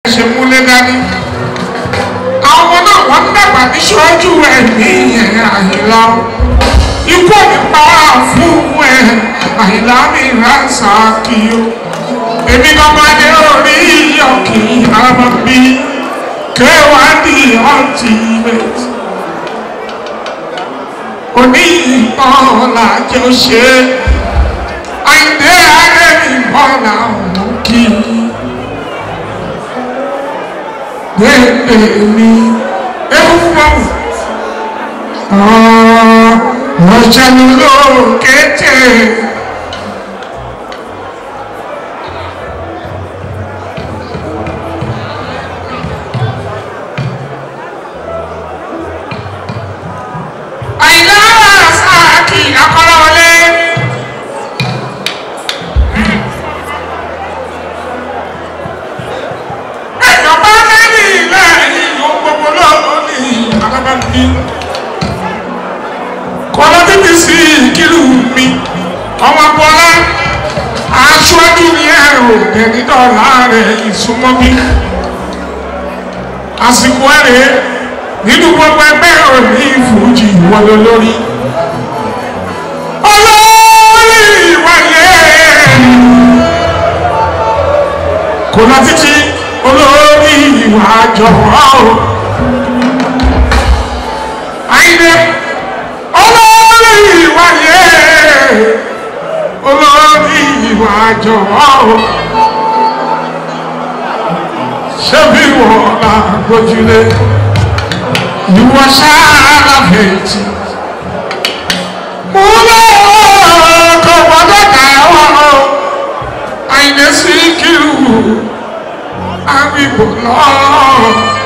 ṣe múlé dání àwọn ọmọ náà wọ́n ń dàgbà ní ṣọ́jú ẹ̀mí ẹ̀ àyìnlá ikú ò ní pa wá fún ẹ̀ àyìnlá mi ránṣà kí o èmi gangan ni orí ọ̀kì àmọ́ bí kéwàá di ultimate òní ìbọn làjọ ṣe àìdé ààrẹ ìbọn làwọn kì í gbẹgbẹ mi ewu bọ̀wù ọ̀ṣẹ́nu ló kété. àìlára sáàkì akọ́lọ́wọlé. ẹ̀yọ́ bá lẹ́yìn lẹ́yìn ohun gbogbo lọ́wọ́ ní alábàbí. kọ́lá títí sí ìkírù mi ọmọ bọ́lá aṣáájú ni ẹ̀rọ ẹ̀dídọ́là rẹ̀ ìsúnmọ́ bí. àsìkò ẹ̀rẹ́ nínú gbogbo ẹgbẹ́ òní ìfújì wọlé lórí. olórí ìwáyé kò lọ títí olórí ìwà jọ̀wọ́ o. àyìnbé olórí ìwáyé olórí ìwà jọ̀wọ́ o. ṣé bí wọ́n la gbójúlé ìwọ sára fèjì. mo lọ kọ gbọdọ kà wọn o àyìnbó sí kírù àbíbò lọ.